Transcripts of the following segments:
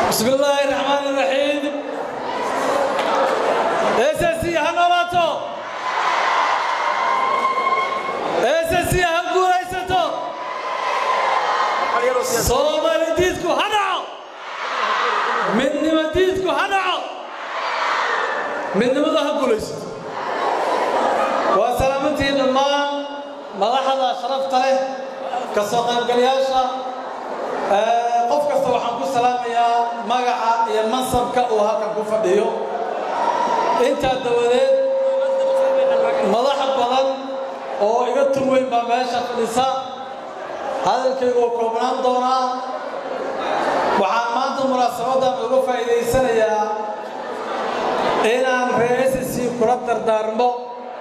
بسم الله الرحمن الرحيم اساسي هنولاتو اساسي هنقوليستو صومالي ديدكو هنعو من نمديدكو هنعو من نمدو هنقوليستو وسلامتي لما مدحدا شرفت له كسو قيبقلياشا qof kasta waxaan ku salaamayaa magaca iyo mansabka uu halkan ku fadhiyo intaa dawadeed madaxa badan oo iga tur weyn baa meesha fadhisa hadalkaygu uu koobnaan doonaa waxaan maanta munaasabadan uga faa'iidaysanayaa inaan reesisi kula dardaarmo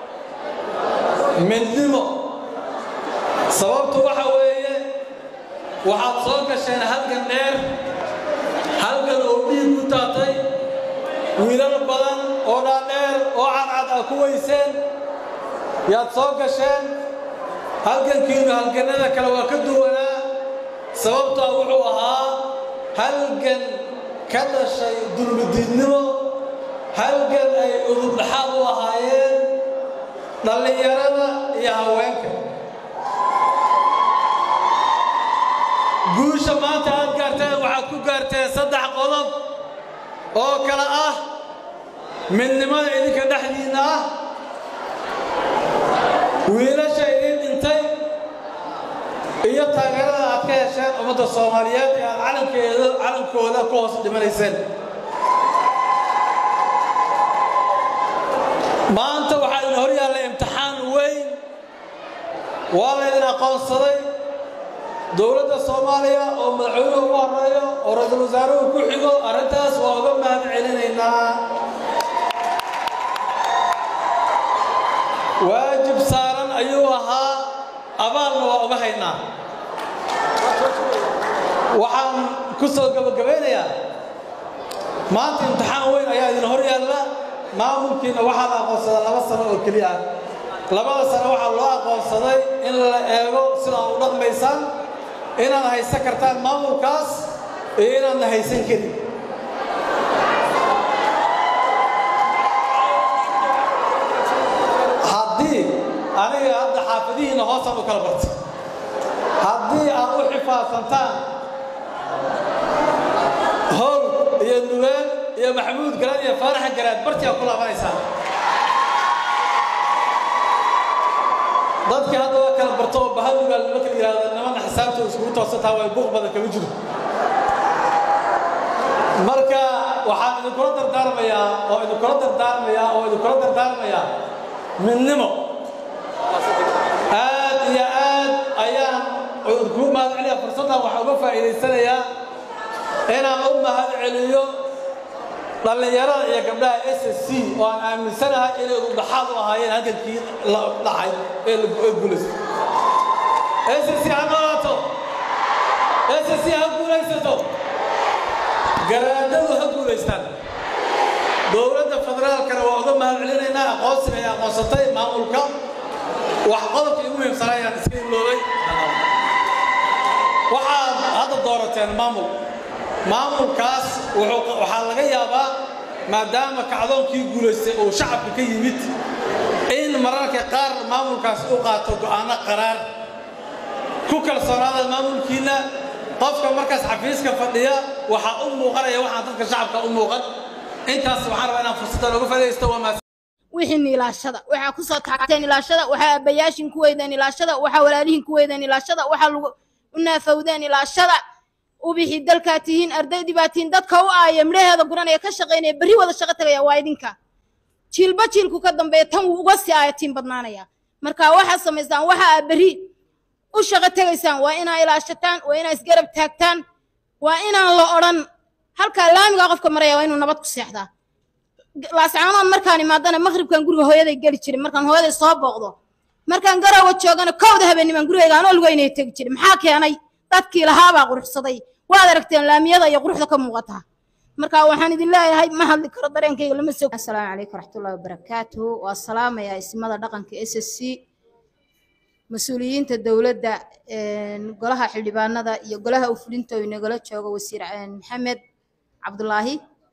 midnimo sababtu waxa weeye waxaad soo gasheen halgan dheer halgan oo dhiig ku taatay wiilal badan oo dhaadheer oo cadcad ah ku weyseen yaad soo gasheen halgankiinu halgannada kale waa ka duwanaa sababtaa wuxuu ahaa halgan ka dhashay dulmidiidnimo halgan ay udubdhaxaad u ahaayeen dhallinyarada iyo haweenka guusha maanta aad gaarteen waxaad ku gaarteen saddex qodob oo kale ah midnimada idinka dhexdiinna ah wiilasha idin dhintay iyo taageerada aad ka hesheen ummadda soomaaliyeed ee aad calankeeda calankooda ku hoos dhimanayseen maanta waxaa idin hor yaalla imtixaan weyn waa laydin aqoonsaday dowladda soomaaliya oo madaxweynuhu ugu horeeyo oo ra-iisul wasaaruhu ku xigo arrintaas waa uga mahad celinaynaa waajib saaran ayuu ahaa abaalna waa uga haynaa waxaan ku soo gabagabaynayaa maanta imtixaan weyn ayaa idin hor yaalla maamulkiina waxaa la aqoonsadaa laba sano oo keliya ah labada sano waxaa loo aqoonsaday in la eego sidaa u dhaqmaysaan inaad haysan kartaan maamulkaas iyo inaadna haysan karin haddii aniga hadda xaafadihiinna hoosaan u kala bartay haddii aad u xifaadsantaan howl iyo nugeen iyo maxamuud garaad iyo faaraxa garaad bartii aad ku laabanaysaan dadkii hadda waa kala barto oo bahadugaa lama kala yidhahdo nimana xisaabta iskugu toosantaa waa buuq badan kama jiro marka waxaan idinkula dardaarmayaa oo idinkula dardaarmayaa oo idinkula dardaarmayaa midnimo aad iyo aad ayaan idinkugu mahad celiya fursaddan waxaan uga faa'iidaysanayaa inaan u mahad celiyo dhallinyarada iyo gabdhaha s s c oo aan aaminsanahay inay udhaxaad u ahaayeen halgankii la dhacay ee guulaystay s s c ha noolaato s s c ha guulaysato garaadadu ha guulaystaan dowladda federaalkana waa uga mahad celinaynaa aqoonsiga ay aqoonsatay maamulka wax qodobkii ugu muhiimsanaa ayaan iska iloobay waxaad hadda doorateen maamul maamulkaas waxaa laga yaabaa maadaama kacdoonkii guulaystay uu shacabka ka yimid in mararka qaar maamulkaas u qaato go'aano qaraar ku kalsoonaada maamulkiinna qofka markaas xafiiska fadhiya waxaa u muuqanaya waxaan dadka shacabka u muuqan intaas waxaan rabaa inaan fursaddan uga faa'iidaysto waa wixii ilaashada waxaa ku soo taagteen ilaashada waxaa aabbayaashin ku weydeen ilaashada waxaa walaalihin ku weydeen ilaashada waxaa lagu u naafowdeen ilaashada ubixi dalkaa tihiin ardaydii baa tihiin dadka u aaya midhaheeda guranaya ka shaqaynaya berri wada shaqo tagaya waa idinka jiilba jiilku ka dambeeya tan wuu uga sii aayatiin badnaanaya marka waxaad samaysaan waxa aad berri u shaqo tegaysaan waa inaa ilaashataan waa inaa isgarab taagtaan waa inaan la odhan halkaa laamigaa qofka maraya waa inuu nabad ku seexdaa laascaanood markaan imaadana maqribkan guriga hooyaday geli jiray markaan hooyaday soo booqdo markaan garoowa joogana kowda habeennimaan gurigayga anoo lugeynaya tegi jiray maxaa keenay dadkii lahaabaa quruxsaday waad aragteen laamiyada iyo quruxda ka muuqataa marka waxaan idin leeyahay ma hadli karo dareenkayga lama soo assalaamu calaykum waraxmatullahi wabarakaatuhu waa salaamayaa ismada dhaqanka s s c mas-uuliyiinta dowladda golaha xildhibaanada iyo golaha ufulinta oo inagala joogo wasiir maxamed cabdulaahi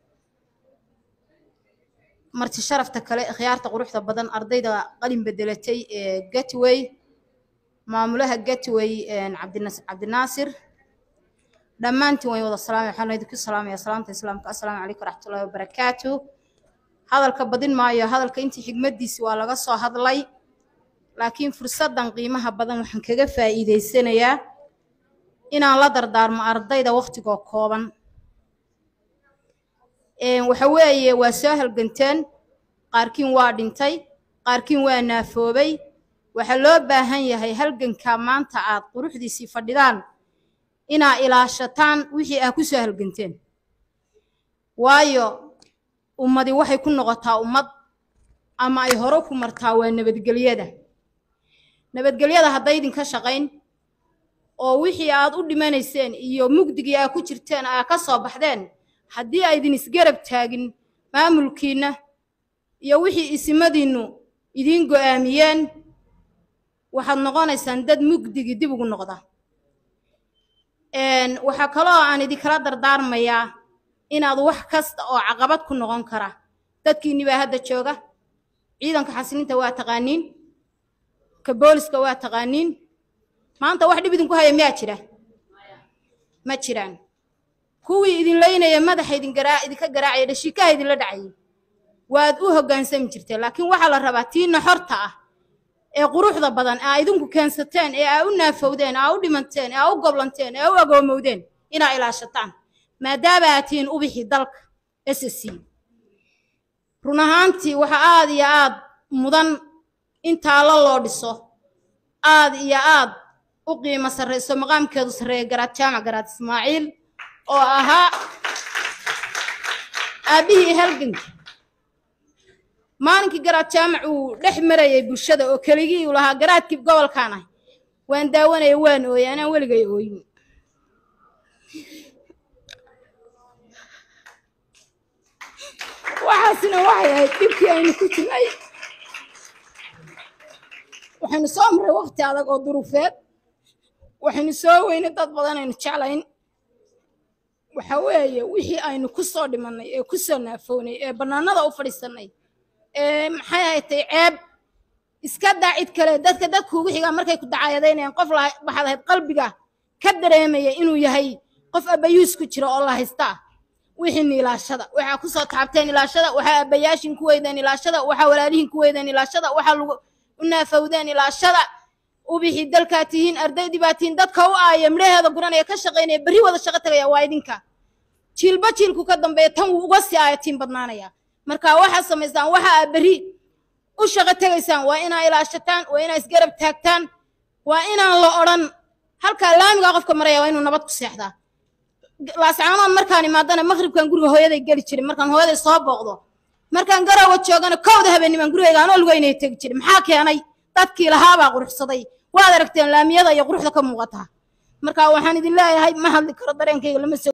marti sharafta kale khiyaarta quruxda badan ardayda qalin bedelatay ee gatway maamulaha gatway cabdinaasir dhammaantiin way wada salaamay waxaan idinku salaamaya salaamta islaamka assalaamu calaykum waraxmatullahi wabarakaatu hadalka badin maayo hadalka intii xigmaddiisi waa laga soo hadlay laakiin fursaddan qiimaha badan waxaan kaga faa'iidaysanayaa inaan la dardaarmo ardayda wakhtigoo kooban waxa weeye waa soo halganteen qaarkiin waa dhintay qaarkiin waa naafoobay waxaa loo baahan yahay halganka maanta aad quruxdiisii fadhidaan inaa ilaashataan wixii aa ku soo halganteen waayo ummadi waxay ku noqotaa ummad ama ay hore ku martaa waa nabadgelyada nabadgelyada haddaydinka shaqayn oo wixii aad u dhimanayseen iyo mugdigii aa ku jirteen aa ka soo baxdeen haddii aydin isgarab taagin maamulkiinna iyo wixii isimadiinnu idiin go'aamiyeen waxaad noqonaysaan dad mugdigii dib ugu noqda waxaa kaloo aan idinkala dardaarmayaa inaad wax kasta oo caqabad ku noqon kara dadkiinni baa hadda jooga ciidanka xasilinta waa taqaaniin ka booliska waa taqaaniin maanta wax dhib idinku haya miyaa jira ma jiraan kuwii idin laynaya madaxa idin garaa idinka garaacaya dhashiikaha idinla dhacayay waad u hoggaansami jirteen laakiin waxaa la rabaa tiina xorta ah ee quruxda badan aa idinku keensateen ee aa u naafowdeen aa u dhimanteen ee aa u goblanteen ee aa u agoomowdeen inaa ilaashataan maadaama aad tihiin ubixii dalka s c run ahaantii waxa aad iyo aad mudan in taallo loo dhiso aad iyo aad u qiimo sarrayso maqaamkeedu sarreeya garaad jaamac garaad ismaaciil oo ahaa aabbihii halganka maalinkii garaad jaamac uu dhex marayay bulshada oo keligii uu lahaa garaadkii gobolkaan ah waan daawanaya waan ooyay anaan weligay ooyin waxaasina waxay ahayd dhibkii aynu ku jirnay waxaynu soo maray wakti adag oo duruufeed waxaynu soo weynay dad badan aynu jeclayn waxa weeye wixii aynu ku soo dhimannay ee ku soo naafownay ee bannaanada u fadhiisannay ee maxay ahatay ceeb iska daa cid kale dadka dadka ugu xigaa markay ku dacaayadaynayaan qof waxaad ahayd qalbiga ka dareemaya inuu yahay qof abayuus ku jira oo la haystaa wixiina ilaashada waxaa ku soo taabteen ilaashada waxaa abayaashin ku weydeen ilaashada waxaa walaalihin ku weydeen ilaashada waxaa lagu u naafowdeen ilaashada ubixii dalkaa tihiin ardaydii baa tihiin dadka u aaya midhaheeda guranaya ka shaqaynaya berri wada shaqo tagaya waa idinka jiilba jiilku ka dambeeya tan wuu uga sii aayatiin badnaanaya marka waxaad samaystaan waxa aa berri u shaqo tegaysaan waa inaa ilaashataan waa inaa isgarab taagtaan waa inaan la odhan halkaa laamigaa qofka maraya waa inuu nabad ku seexdaa laascaanood markaan imaadana maqribkan guriga hooyaday geli jiray markaan hooyaday soo booqdo markaan garowa joogana kowda habeennimaan gurigayga anoo lugaynaya tegi jiray maxaa keenay dadkii lahaabaa quruxsaday waad aragteen laamiyada iyo quruxda ka muuqataa marka waxaan idin leeyahay ma hadli karo dareenkayga lama soo